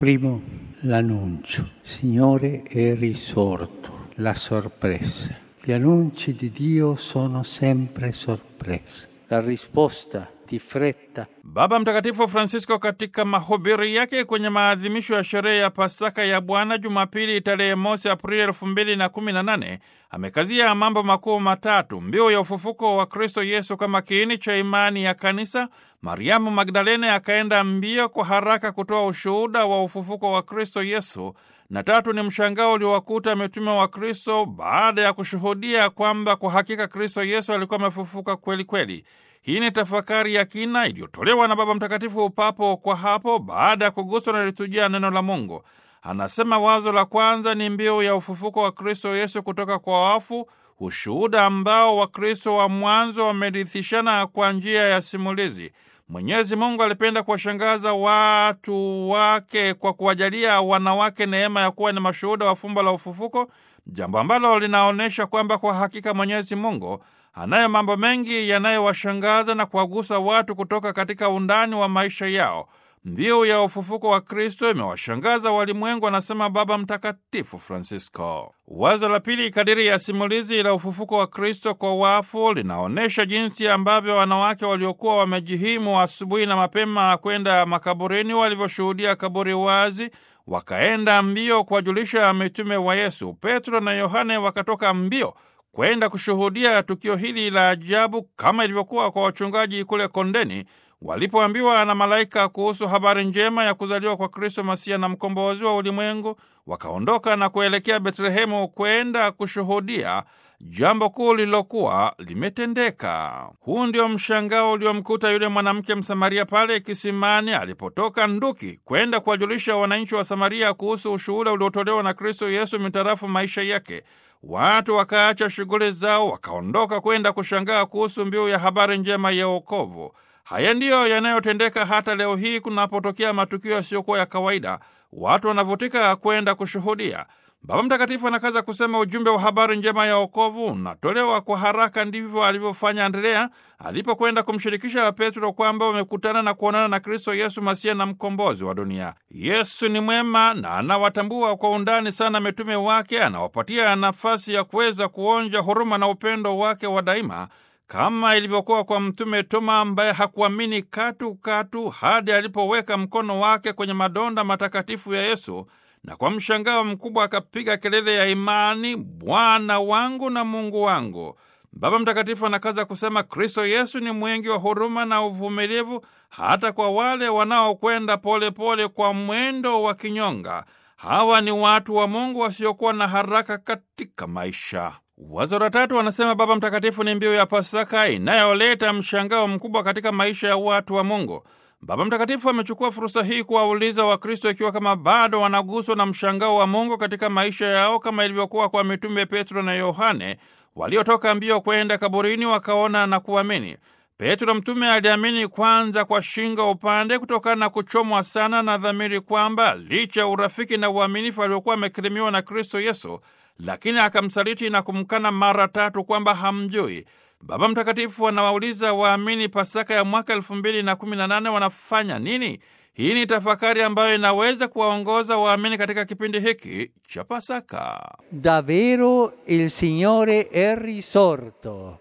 Primo, l'annuncio. Signore è risorto, la sorpresa. Gli annunci di Dio sono sempre sorpresa. La risposta di fretta Baba Mtakatifu Francisco katika mahubiri yake kwenye maadhimisho ya sherehe ya Pasaka ya Bwana Jumapili tarehe mosi Aprili elfu mbili na kumi na nane amekazia mambo makuu matatu: mbiu ya ufufuko wa Kristo Yesu kama kiini cha imani ya Kanisa. Mariamu Magdalene akaenda mbio kwa haraka kutoa ushuhuda wa ufufuko wa Kristo Yesu, na tatu ni mshangao uliowakuta mitume wa Kristo baada ya kushuhudia kwamba kwa hakika Kristo Yesu alikuwa amefufuka kweli kweli. Hii ni tafakari ya kina iliyotolewa na Baba Mtakatifu papo kwa hapo baada ya kuguswa na litujia neno la Mungu. Anasema wazo la kwanza ni mbiu ya ufufuko wa Kristo Yesu kutoka kwa wafu, ushuhuda ambao Wakristo wa mwanzo wamerithishana kwa njia ya simulizi. Mwenyezi Mungu alipenda kuwashangaza watu wake kwa kuwajalia wanawake neema ya kuwa ni mashuhuda wa fumbo la ufufuko, jambo ambalo linaonyesha kwamba kwa hakika Mwenyezi Mungu anayo mambo mengi yanayowashangaza na kuwagusa watu kutoka katika undani wa maisha yao. Mbiu ya ufufuko wa Kristo imewashangaza walimwengu, anasema Baba Mtakatifu Francisco. Wazo la pili, kadiri ya simulizi la ufufuko wa Kristo kwa wafu, linaonyesha jinsi ambavyo wanawake waliokuwa wamejihimu asubuhi na mapema kwenda makaburini walivyoshuhudia kaburi wazi, wakaenda mbio kuwajulisha mitume wa Yesu. Petro na Yohane wakatoka mbio kwenda kushuhudia tukio hili la ajabu, kama ilivyokuwa kwa wachungaji kule kondeni walipoambiwa na malaika kuhusu habari njema ya kuzaliwa kwa Kristo Masia na mkombozi wa ulimwengu. Wakaondoka na kuelekea Betlehemu kwenda kushuhudia jambo kuu lililokuwa limetendeka. Huu ndio mshangao uliomkuta yule mwanamke Msamaria pale kisimani alipotoka nduki kwenda kuwajulisha wananchi wa Samaria kuhusu ushuhuda uliotolewa na Kristo Yesu mitarafu maisha yake. Watu wakaacha shughuli zao, wakaondoka kwenda kushangaa kuhusu mbiu ya habari njema ya wokovu. Haya ndiyo yanayotendeka hata leo hii kunapotokea matukio yasiyokuwa ya kawaida, watu wanavutika kwenda kushuhudia. Baba Mtakatifu anakaza kusema ujumbe wa habari njema ya wokovu unatolewa kwa haraka. Ndivyo alivyofanya Andrea alipokwenda kumshirikisha Petro kwamba wamekutana na kuonana na Kristo Yesu Masia na mkombozi wa dunia. Yesu ni mwema na anawatambua kwa undani sana mitume wake, anawapatia nafasi ya kuweza kuonja huruma na upendo wake wa daima kama ilivyokuwa kwa mtume Toma ambaye hakuamini katu katu hadi alipoweka mkono wake kwenye madonda matakatifu ya Yesu na kwa mshangao mkubwa akapiga kelele ya imani, Bwana wangu na Mungu wangu. Baba Mtakatifu anakaza kusema Kristo Yesu ni mwingi wa huruma na uvumilivu hata kwa wale wanaokwenda polepole kwa mwendo wa kinyonga. Hawa ni watu wa Mungu wasiokuwa na haraka katika maisha. Wazo la tatu, wanasema Baba Mtakatifu, ni mbiu ya Pasaka inayoleta mshangao mkubwa katika maisha ya watu wa Mungu. Baba Mtakatifu amechukua fursa hii kuwauliza Wakristo ikiwa kama bado wanaguswa na mshangao wa Mungu katika maisha yao kama ilivyokuwa kwa mitume Petro na Yohane waliotoka mbio kwenda kaburini wakaona na kuamini. Petro mtume aliamini kwanza kwa shingo upande kutokana na kuchomwa sana na dhamiri kwamba licha ya urafiki na uaminifu aliokuwa amekirimiwa na Kristo Yesu, lakini akamsaliti na kumkana mara tatu kwamba hamjui. Baba Mtakatifu anawauliza waamini Pasaka ya mwaka elfu mbili na kumi na nane wanafanya nini? Hii ni tafakari ambayo inaweza kuwaongoza waamini katika kipindi hiki cha Pasaka. Davvero il Signore è risorto.